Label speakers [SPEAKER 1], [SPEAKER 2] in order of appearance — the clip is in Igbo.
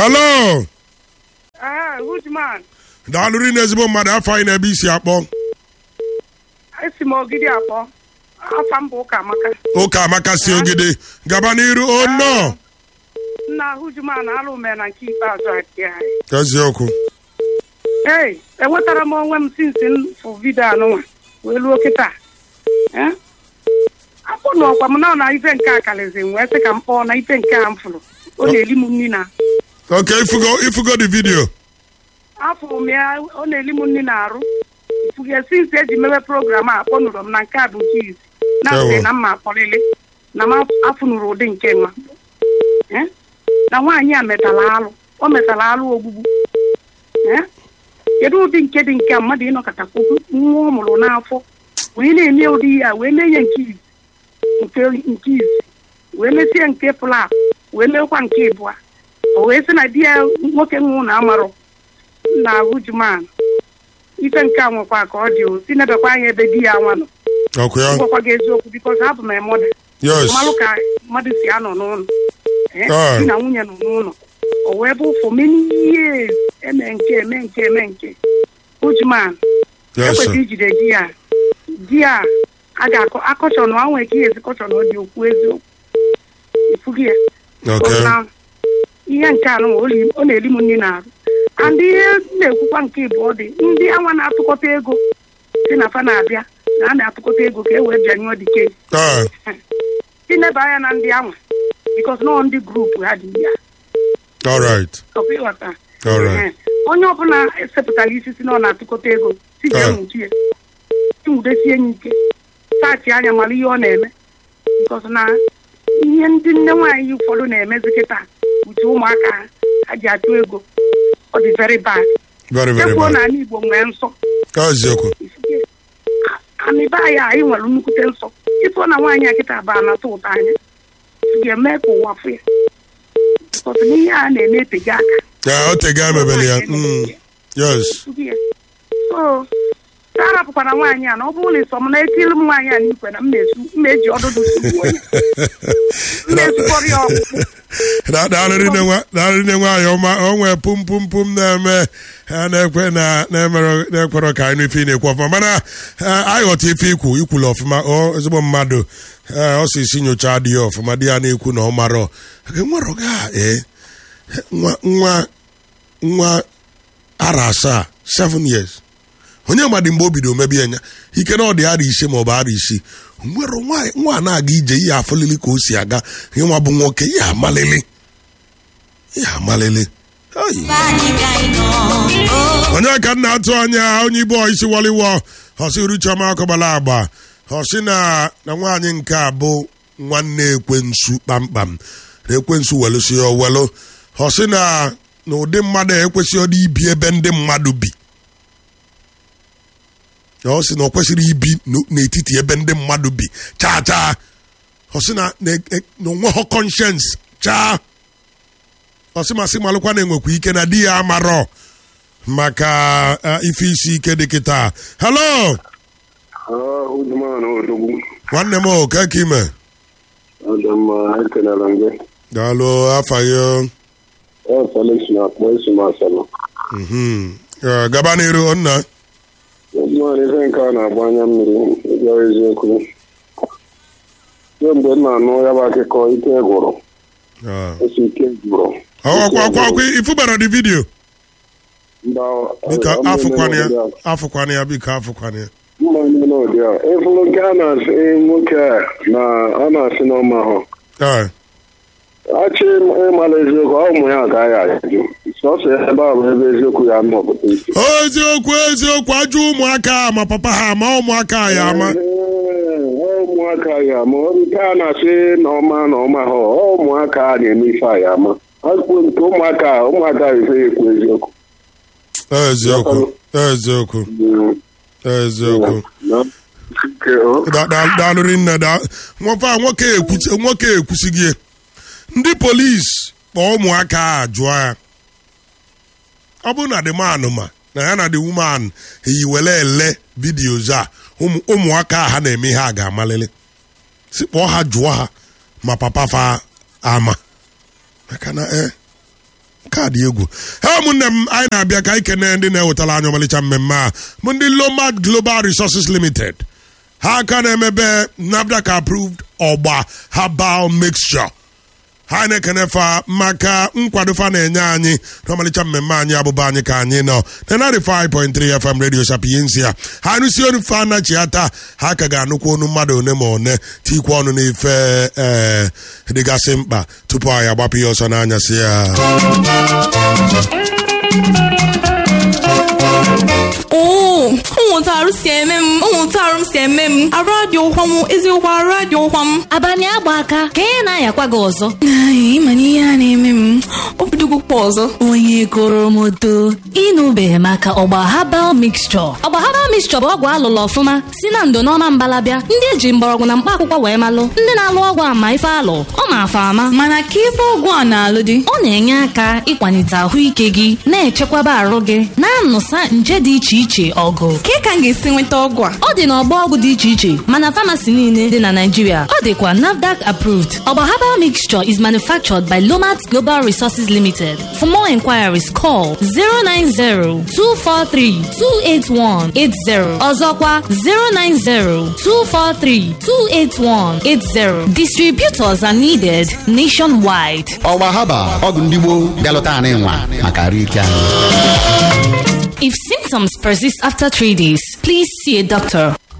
[SPEAKER 1] halo
[SPEAKER 2] Aha, Hujman.
[SPEAKER 1] daalụrị na ezigbo mmadụ afọ anyị na-ebe isi akpọ
[SPEAKER 2] Esi m ogidi akpọ. Afa m bụ ụka amaka.
[SPEAKER 1] ụka amaka si ogide gaba n'iru o nnọọ
[SPEAKER 2] Nna Hujman alụ mere na nke ikpeazụ aki anyị.
[SPEAKER 1] eziokwu
[SPEAKER 2] Ee, enwetara m onwe m sinsi m fụ vidio anụnwa wee luo kịta. Eh? Akpọnụ ọkwa m na na ife nke a kalịzi m wee sị ka m kpọọ na ife nke a m fụrụ. Ọ na-eli m nri na
[SPEAKER 1] oke ifugo ifugo the video
[SPEAKER 2] afọ m ya ọ na-eli m nri na-arụ. Ifuge sinsi eji mewe program a akpọnụrụ m na nke a bụ nke izi. Na
[SPEAKER 1] Ewo.
[SPEAKER 2] mgbe na mma akpọlịlị na m afụnụrụ ụdị nke nwa. Eh? na nwaanyị a metara alụ o metara alụ ogbugbu Eh? kedu ụdị nke dị nke a mmadụ ịnọkọtakwu nwa ọ mụrụ n'afọ wee na-eme ụdị ya wee mee ya nke izi nke nke izi wee mesie nke plap wee meekwa nke ịbụa o wee sị na di ya nwoke nwụ na amarọ na hujuman ife nke a nwekwa ka ọ dị o si nebekwa anya ebe di ya nwa nọ
[SPEAKER 1] ọkụ ya
[SPEAKER 2] ngwakwa gị eziokwu bikọz abụ m emoda
[SPEAKER 1] yes
[SPEAKER 2] mmalụ ka mmadụ si anọ n'ụlọ Eh,
[SPEAKER 1] Ah.
[SPEAKER 2] di na nwunye nọ n'ụlọ o wee bụ for many years eme nke eme nke eme nke ujuman
[SPEAKER 1] yes sir.
[SPEAKER 2] ekwesịrị ijide di ya di ya a ga-akọ akọchọ na anwee ka ihe ezi kọchọ na ọ dị okwu eziokwu ifugi ya
[SPEAKER 1] okay
[SPEAKER 2] na ihe nke anụ ọ li- ọ na-eli m nri na-arụ and ihe m na-ekwukwa nke ịbụọ dị ndị anwa na-atụkọta ego si na fa na-abịa na a na-atụkọta ego ka e wee bịanyụọ dike
[SPEAKER 1] ah
[SPEAKER 2] ineba anya na ndị anwa bikos nọ ndị grupu ha dị ya
[SPEAKER 1] all right
[SPEAKER 2] ọkwa ịghọta
[SPEAKER 1] all right
[SPEAKER 2] Ehe. onye ọbụla esepụtara isi si na ọ na-atụkọta ego si
[SPEAKER 1] Ah.
[SPEAKER 2] jee nwuchie nwudesie ya ike saachị anya mara ihe ọ na-eme bikos na ihe ndị nne nwaanyị ụfọdụ na-emezi kịta uche ụmụaka ha ha ji achụ ego ọ dị very bad
[SPEAKER 1] very very
[SPEAKER 2] ekwuo
[SPEAKER 1] bad
[SPEAKER 2] na ala igbo nwee nsọ
[SPEAKER 1] eziokwu
[SPEAKER 2] amịba ya anyị nwere nnukwute nsọ ịfụ na nwaanyị a kịta bụ anata ụtọ anya ga-eme ka ụwa fụ ya bikos na ihe a na-eme eteghị aka
[SPEAKER 1] ya o tega emebele ya Mm. yes
[SPEAKER 2] Tupu ya. so ka arapụkwara nwaanyị a na ọ bụrụ na ịsọ m na etiri m nwaanyị a n'ikwe na m na-esu m na-eji ọdụdụ sugbuo ya m na-esukọrọ ya ọkpụkpụ
[SPEAKER 1] Da- daalụrị nne nwa- daalụrị nne nwaanyị ọma o nwee pum pum pum na-eme ha na-ekwe na na-emere na-ekwerọ ka anyị ife ị na-ekwu ọfụma mana eh, anyị ghọta ife ikwu ikwulu ọfụma ọ ezigbo mmadụ eh, ọ si isi nyocha dị ya ọfụma di ya na-ekwu na ọ marọ nwere ga ee nwa nwa nwa ara asaa seven years onye mmadụ mgbe o bido mebi anya ike na ọ dị ara ise ma ọ bụ ara isii nwere nwa nwa a na-aga ije ihe afụlili ka o si aga ịnwa bụ nwoke ihe amalili ihe amalili Ai. onye ka nna atụ anya onye ibe isi waliwo ọsị uruchioma akọbala agba ọsị na na nwaanyị nke a bụ nwanne ekwensu kpamkpam na ekwensu welụsi ya owelu ọsị na na ụdị mmadụ a ekwesịghị ọdị ibi ebe ndị mmadụ bi ọ sị na ọ kwesịrị ibi n'o- n'etiti ebe ndị mmadụ bi chaa chaa ọ sị na na e- na onweghọ conscience chaa ọ sị masị malụkwa na enwekwa ike na di ya amarọ maka eh, ife isi ike dị kịta halo
[SPEAKER 3] Udman Odogwu
[SPEAKER 1] nwanne m o keke ime
[SPEAKER 3] ọ dị mma ekelere m gị
[SPEAKER 1] daalụ afa gị o.
[SPEAKER 3] ọ Felix na-akpọ esi m asalụ
[SPEAKER 1] Mhm. Eh, gaba n'iru nna
[SPEAKER 3] Udman ife nke a na-agba anya mmiri ịgwa eziokwu kemgbe m na-anụ ya bụ akụkọ ike gwụrụ
[SPEAKER 1] Ah.
[SPEAKER 3] esi ike gwụrụ
[SPEAKER 1] ọkwa ọkwa ọkwa ifubara dị vidio
[SPEAKER 3] mba
[SPEAKER 1] biko
[SPEAKER 3] ọ- ọ
[SPEAKER 1] afụkwana ya
[SPEAKER 3] mere ụdị a.
[SPEAKER 1] afụkwana ya biko afụkwana ya
[SPEAKER 3] mma niile ụdị a ịfụrụ nke a na-asị nwoke a na ọ na-asị n'ọma ahụ
[SPEAKER 1] Ah.
[SPEAKER 3] achị ịmara eziokwu ọ ụmụ ya agaghị ajụ sọsọ ebe a bụ ebe eziokwu ya nọpụta isi
[SPEAKER 1] eziokwu eziokwu ajụ ụmụaka ma papa ha ma ụmụaka ya ama
[SPEAKER 3] Ee, ọ ụmụaka ya ama nke a na-asị na ọma na ọma ha ọ ụmụaka a na-eme ife a ya ama akwụkwọ nke ụmụaka ụmụaka ife ya ekwu eziokwu
[SPEAKER 1] eziokwu eziokwu
[SPEAKER 3] Mm,
[SPEAKER 1] eziokwu
[SPEAKER 3] na- nke ọ-
[SPEAKER 1] Da- da- daalụrị nne da nwoke a nwoke ekwusi nwoke ekwusighị ndị polisi kpọọ ụmụaka a jụọ ya ọ bụrụ na the man ma na ya na the woman eyiwele ele vidios a ụmụ- ụmụaka a ha na-eme ihe a ga-amalili si kpọọ ha jụọ ha ma papa fa ama maka na eh kaadị egwu ha ụmụnne m anyị na-abịa ka anyị kene ndị na-ewetara anyị ọmalịcha mmemme a bụ ndị lomad global resources limited ha aka na-emebe nafdac approved ọgba herbal mixture ha na-ekene fa maka nkwado fa na-enye anyị n'ọmalịcha mmemme anyị abụba anyị ka anyị nọ na 95.3 FM radio sapiensia ha nụsi onu fa anachi ata ha ka ga-anụkwa onu mmadụ one ma one tikwa ọnụ n'ife ee dịgasị mkpa tupu anyị agbapụ ya ọsọ n'anyasị ya
[SPEAKER 4] oo ụmụntarụ si eme m ụmụntarụ m si eme m arụ adị ụkwa m eziokwu arụ adị ụkwa m
[SPEAKER 5] abalị agba aka ka ị na-ayakwa gị ọzọ
[SPEAKER 4] Ai, ịma na ihe a na-eme m obidogokwa ọzọ
[SPEAKER 5] onye koro moto ịnụbeghị maka ọgba habal mixture ọgba habal mixture bụ ọgwụ alụlụ ọfụma si na ndo n'ọma mbalabịa ndị eji mgbọrọgwụ na mkpa akwụkwọ wee malụ ndị na-alụ ọgwụ ama ife alụ ọ ma afa ama
[SPEAKER 4] mana ka ife ọgwụ a na-alụ dị
[SPEAKER 5] ọ na-enye aka ịkwalite ahụike gị na-echekwaba arụ gị na-anụsa nje dị iche iche ọgụ
[SPEAKER 4] ka ka m ga-esi nweta ọgwụ a
[SPEAKER 5] ọ dị n'ọgbọ ọgwụ dị iche iche mana famasi niile dị na Naịjirịa ọ dịkwa NAFDAC approved ọgba herbal mixture is manufactured by Lomat Global Resources Limited for more inquiries call 090-243-28180 ọzọkwa 090-243-28180 distributors are needed nationwide
[SPEAKER 6] ọgba haba ọgwụ ndị gboo bịalụta anyị nwa maka arụ ike anyị
[SPEAKER 5] if symptoms persist after three days please see a doctor